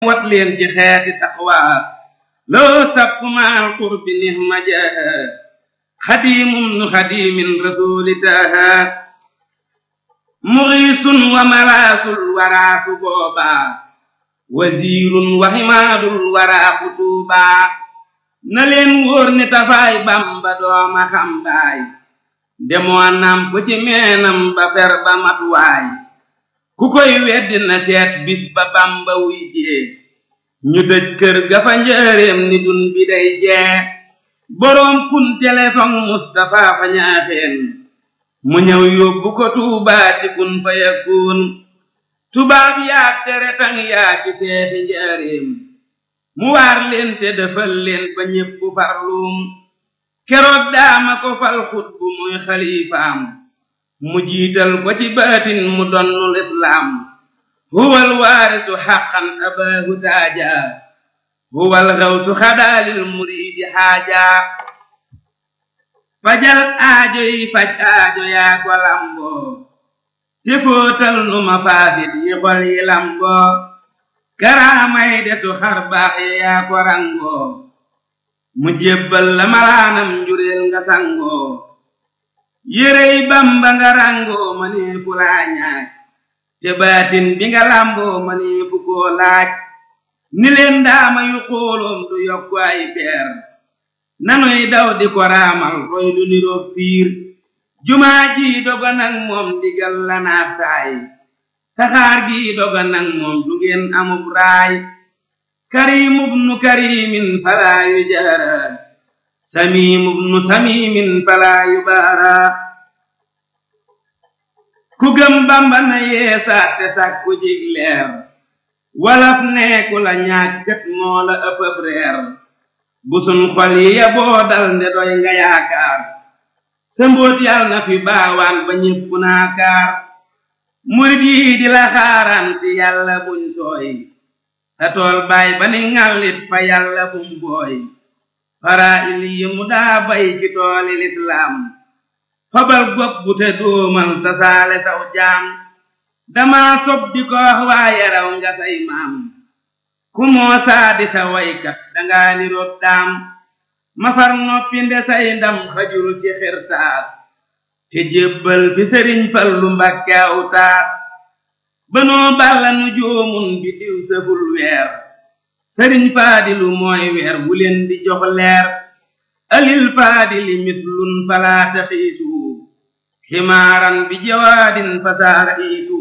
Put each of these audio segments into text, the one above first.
wat leen ci xeeti taqwa loo sapp maal qurbi nihma jaha xadimum nu xadimin rasuli taha muxiisun wa malaasul waraasu boobaa wasiirun wa himaadul waraa xutuubaa na leen wóor ni tafaay bamba dooma xambaay demoo namp ci meenam ba fer ba matuwaay ku koy weddi na seet bis ba bamba wuy jee ñu tëj kër ga fa njëreem ni dun bi day jee boroom kun téléphone Mustapha fa ñaaxeen mu ñëw yóbbu ko tuubaa ci kun fa yakun tubaab yaa tere tang yaa ci seexi njëreem mu waar leen te defal leen ba ñépp farluum keroog daama ko fal xut bu muy xalifaam mu jiital ko ci baatin mu donnul islaam huwal waarisu xaqan abaahu taaja huwal xawsu xadaalil muriidi xaaja fajal aajo yi faj aajo yaa ko lamboo te fóotal nu ma faasit yi xol yi lamboo karaamay desu xar baax yi yaa ko rangoo mu jébbal la malaanam njureel nga sangoo yérey bamba nga rangoo ma nee fu laa ñaaj te baatin bi nga lamboo ma nee fu koo laaj ni leen daama yu xooloom du yokku ay peer nanuy daw di ko raamal roy du niroog piir jumaa ji doga nag moom digal la naat saay saxaar gi doga nag moom du ngeen amub raay karimub nu karimin falaa yu jaara samimub nu samimin falaa yu baara ku gëm bamba na yeesaat te sàkku jig leer walaf neeku la ñàkkat moo la ëppëb reer bu sun xol yi yaboo dal nde doy nga yaakaar sa mbóot yal na fi baawaan ba ñépp naakaar murit yi di la xaaraan si yàlla buñ sooy sa tool baay ba ni ŋàllit fa yàlla bum booy fara il yi mu daa bay ci tooli lislaam fabal gopp bu te dóomal sa saale saw jaam dama sob di ko wax waaye raw nga say maam ku moo saadi sa waykat dangaa niroog daam mafar noppi nde say ndam xajul ci xirtaas te jébbal fi sëriñ fallu mbàkke aw taas banoo balla nu joomun bi diw sëful weer sëriñ faadilu mooy weer wu leen di jox leer alil faadili mislun falaata xiisu ximaaran bi jawaadin fasaara iisu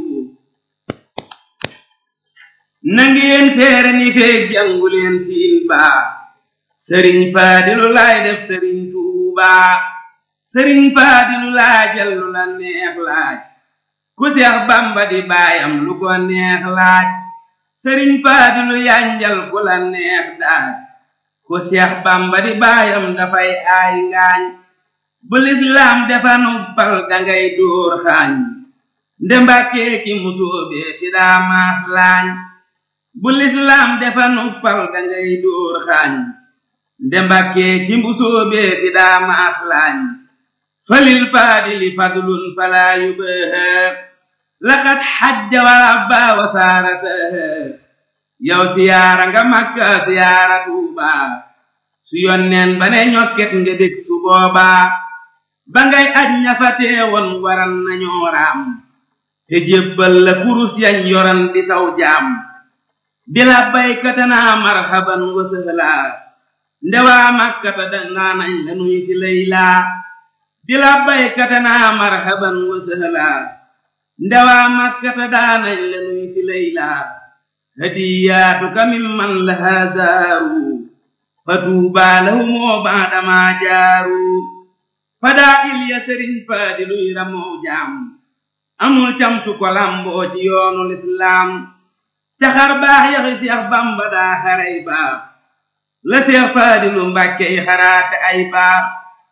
nangeen seere ni feeg jàngu leen siin baa sëriñ faadilu laay def sëriñ tuubaa sëriñ faadilu laajal lu la neex laaj ku seex bamba di baayam lu ko neex laaj sëriñ faadilu yanjal ku la neex daaj ku seex bamba di baayam dafay aay ngaañ bu lislaam defa nubbal dangay dóor xaañ nde mbàkkee ki musóobee fi daa maas laañ bu lislaam defa nubbal dangay dóor xaañ nde mbàkkee ki musóobee fi daa maas laañ falil faadili fadlun falaa yubaaha laqad xajja wa abba wa saarataha yow siyaara nga makka siyaara tuubaa su yonneen ba ne ñokket nga dég su boobaa ba ngay aj ñafa teewoon waran nañoo raam te jébbal la kurus yañ yoran di saw jaam di la baykata naa marhaban wa sëhlaa ndewaa makkata danaa nañ la nuy si laylaa di la baykata naa marhaban wa sëhlaa ndewaa makkata daanañ la nuy si laylaa hadiyaatuka mimman lahaa zaaru fatuubaa lahumoo baadamaa jaaru fadaa ilya sëriñ faadiluy ramoo jaam amul cam su ko lamboo ci yoonu lislaam caxar baax yaxi seex bamba daa xaray baax la seex faadilu mbàkke yi xaraate ay baax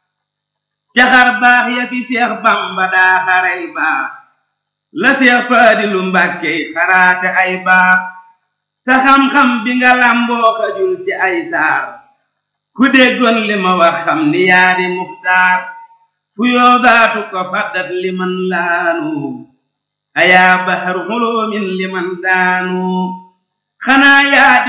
caxar baax yaxi seex bamba daa xaray baax la seex faadilu mbàkke yi xaraate ay baax sa xam-xam bi nga lamboo xajul ci ay saar ku déggoon li ma wax xam ni yaa di muxtaar fu yoogaatu ko faddat liman laanu ayaa bahar xuloomin liman daanu xanaa yaa